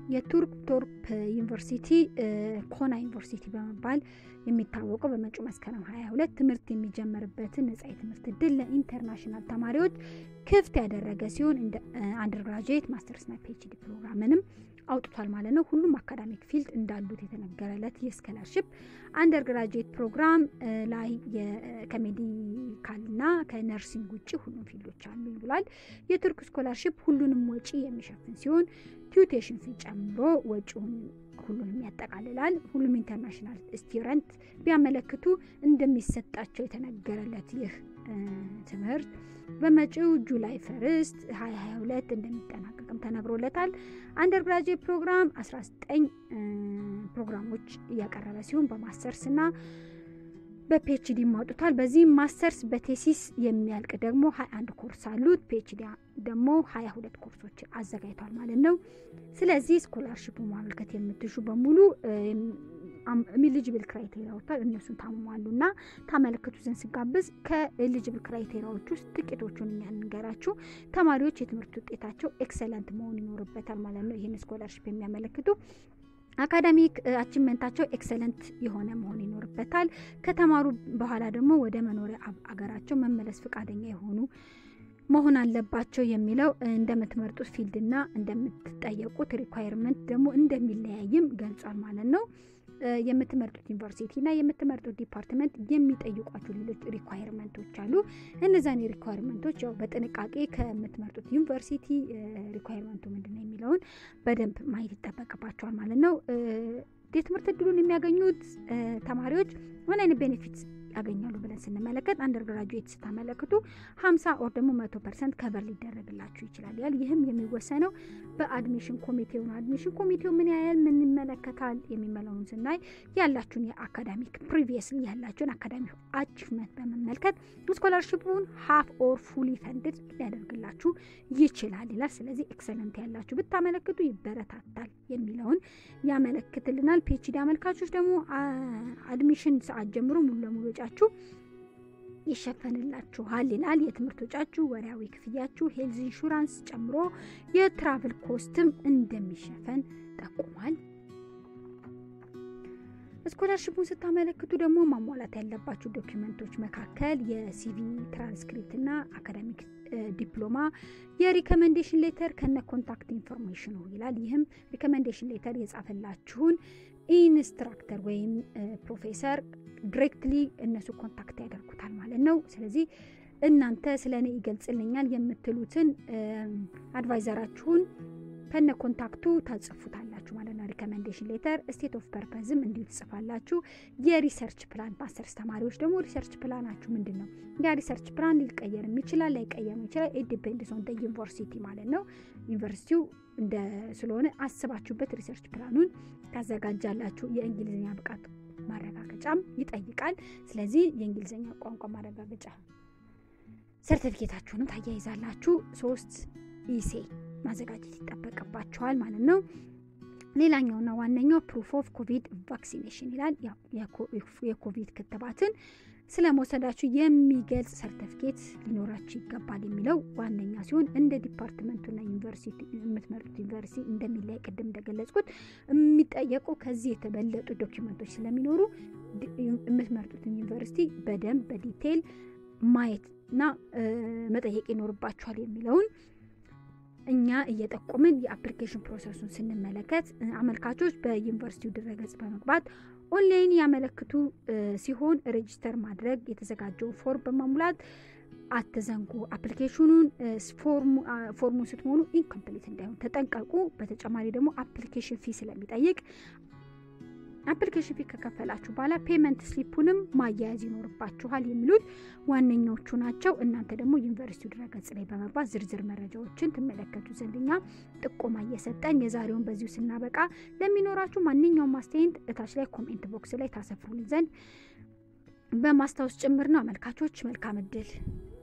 የቱርክ ቶርፕ ዩኒቨርሲቲ ኮና ዩኒቨርሲቲ በመባል የሚታወቀው በመጪው መስከረም 22 ትምህርት የሚጀመርበትን ነጻ የትምህርት እድል ለኢንተርናሽናል ተማሪዎች ክፍት ያደረገ ሲሆን እንደ አንደርግራጁዌት ማስተርስና ፒኤችዲ ፕሮግራምንም አውጥቷል ማለት ነው። ሁሉም አካዳሚክ ፊልድ እንዳሉት የተነገረለት የስኮላርሽፕ አንደርግራጁዌት ፕሮግራም ላይ ከሜዲካልና ከነርሲንግ ውጭ ሁሉም ፊልዶች አሉ ብሏል። የቱርክ ስኮላርሽፕ ሁሉንም ወጪ የሚሸፍን ሲሆን ቲዩቴሽን ፊ ጨምሮ ወጪውን ሁሉንም ያጠቃልላል። ሁሉም ኢንተርናሽናል ስቱደንት ቢያመለክቱ እንደሚሰጣቸው የተነገረለት ይህ ትምህርት በመጪው ጁላይ ፈርስት 2022 እንደሚጠናቀቅም ተነግሮለታል። አንደርግራጅዌት ፕሮግራም 19 ፕሮግራሞች እያቀረበ ሲሆን በማስተርስ እና በፒኤችዲ ማውጡታል። በዚህም ማስተርስ በቴሲስ የሚያልቅ ደግሞ 21 ኮርስ አሉት። ፒኤችዲ ደግሞ 22 ኮርሶች አዘጋጅቷል ማለት ነው። ስለዚህ ስኮላርሽፑ ማመልከት የምትሹ በሙሉ ኤሊጅብል ክራይቴሪያ ወጥቷል። እነሱን ታሟሉ እና ታመለክቱ ዘንድ ስጋብዝ ከኤሊጅብል ክራይቴሪያዎች ውስጥ ጥቂቶቹን እኛ እንገራችሁ። ተማሪዎች የትምህርት ውጤታቸው ኤክሰለንት መሆን ይኖርበታል ማለት ነው። ይህን ስኮላርሽፕ የሚያመለክቱ አካዳሚክ አቺቭመንታቸው ኤክሰለንት የሆነ መሆን ይኖርበታል። ከተማሩ በኋላ ደግሞ ወደ መኖሪያ አገራቸው መመለስ ፈቃደኛ የሆኑ መሆን አለባቸው የሚለው እንደምትመርጡት ፊልድና እንደምትጠየቁት ሪኳየርመንት ደግሞ እንደሚለያይም ገልጿል ማለት ነው። የምትመርጡት ዩኒቨርሲቲ እና የምትመርጡት ዲፓርትመንት የሚጠይቋቸው ሌሎች ሪኳየርመንቶች አሉ። እነዛን ሪኳየርመንቶች ያው በጥንቃቄ ከምትመርጡት ዩኒቨርሲቲ ሪኳየርመንቱ ምንድን ነው የሚለውን በደንብ ማየት ይጠበቅባቸዋል ማለት ነው። የትምህርት እድሉን የሚያገኙት ተማሪዎች ምን አይነት ቤኔፊትስ ያገኛሉ ብለን ስንመለከት አንደርግራጁዌት ስታመለክቱ ሀምሳ ኦር ደግሞ መቶ ፐርሰንት ከቨር ሊደረግላችሁ ይችላል ያል ይህም የሚወሰነው በአድሚሽን ኮሚቴው ነው። አድሚሽን ኮሚቴው ምን ያህል ምን ይመለከታል የሚመለውን ስናይ ያላችሁን የአካዳሚክ ፕሪቪየስሊ ያላችሁን አካዳሚክ አቺቭመንት በመመልከት ስኮላርሽፑን ሀፍ ኦር ፉሊ ፈንድድ ሊያደርግላችሁ ይችላል ይላል። ስለዚህ ኤክሰለንት ያላችሁ ብታመለክቱ ይበረታታል የሚለውን ያመለክትልናል። ፒኤችዲ አመልካቾች ደግሞ አድሚሽን ሰዓት ጀምሮ ሙሉ ለሙሉ ወጫችሁ ይሸፈንላችኋል ይላል። የትምህርት ወጫችሁ፣ ወርሃዊ ክፍያችሁ፣ ሄልዝ ኢንሹራንስ ጨምሮ የትራቭል ኮስትም እንደሚሸፈን ጠቁሟል። ስኮላርሽፑን ስታመለክቱ ደግሞ ማሟላት ያለባችሁ ዶኪመንቶች መካከል የሲቪ ትራንስክሪፕት እና አካዳሚክ ዲፕሎማ፣ የሪኮሜንዴሽን ሌተር ከነ ኮንታክት ኢንፎርሜሽኑ ይላል። ይህም ሪኮሜንዴሽን ሌተር የጻፈላችሁን ኢንስትራክተር ወይም ፕሮፌሰር ዲሬክትሊ እነሱ ኮንታክት ያደርጉታል ማለት ነው። ስለዚህ እናንተ ስለ እኔ ይገልጽልኛል የምትሉትን አድቫይዘራችሁን ከነ ኮንታክቱ ታጽፉታላችሁ ማለት ነው። ሪኮሜንዴሽን ሌተር፣ ስቴት ኦፍ ፐርፐዝም እንዲሁ ትጽፋላችሁ። የሪሰርች ፕላን ማስተርስ ተማሪዎች ደግሞ ሪሰርች ፕላናችሁ ምንድን ነው? ያ ሪሰርች ፕላን ሊቀየርም ይችላል ላይቀየርም ይችላል። ኢት ዲፔንድስ ኦን ዩኒቨርሲቲ ማለት ነው። ዩኒቨርሲቲው እንደ ስለሆነ አስባችሁበት ሪሰርች ፕላኑን ታዘጋጃላችሁ። የእንግሊዝኛ ብቃት ማረጋገጫም ይጠይቃል። ስለዚህ የእንግሊዝኛ ቋንቋ ማረጋገጫ ሰርቲፊኬታችሁንም ታያይዛላችሁ። ሶስት ኢሴ ማዘጋጀት ይጠበቅባቸዋል ማለት ነው። ሌላኛውና ዋነኛው ፕሩፍ ኦፍ ኮቪድ ቫክሲኔሽን ይላል። የኮቪድ ክትባትን ስለ መውሰዳችሁ የሚገልጽ ሰርተፊኬት ሊኖራችሁ ይገባል የሚለው ዋነኛ ሲሆን እንደ ዲፓርትመንቱና ዩኒቨርሲቲ የምትመርጡት ዩኒቨርሲቲ እንደሚለያይ ቅድም እንደገለጽኩት የሚጠየቁ ከዚህ የተበለጡ ዶኪመንቶች ስለሚኖሩ የምትመርጡትን ዩኒቨርሲቲ በደንብ በዲቴይል ማየትና መጠየቅ ይኖርባችኋል የሚለውን እኛ እየጠቆምን የአፕሊኬሽን ፕሮሰሱን ስንመለከት አመልካቾች በዩኒቨርሲቲው ድረገጽ በመግባት ኦንላይን ያመለክቱ ሲሆን ሬጂስተር ማድረግ የተዘጋጀውን ፎርም በመሙላት አትዘንጉ። አፕሊኬሽኑን ፎርሙን ስትሞሉ ኢንኮምፕሊት እንዳይሆን ተጠንቀቁ። በተጨማሪ ደግሞ አፕሊኬሽን ፊ ስለሚጠይቅ አፕሊኬሽን ፊ ከከፈላችሁ በኋላ ፔመንት ስሊፑንም ማያያዝ ይኖርባችኋል የሚሉት ዋነኛዎቹ ናቸው። እናንተ ደግሞ ዩኒቨርሲቲው ድረገጽ ላይ በመግባት ዝርዝር መረጃዎችን ትመለከቱ ዘንድ እኛ ጥቆማ እየሰጠን የዛሬውን በዚሁ ስናበቃ ለሚኖራችሁ ማንኛውም አስተያየት እታች ላይ ኮሜንት ቦክስ ላይ ታሰፍሩልን ዘንድ በማስታወስ ጭምር ነው። አመልካቾች መልካም እድል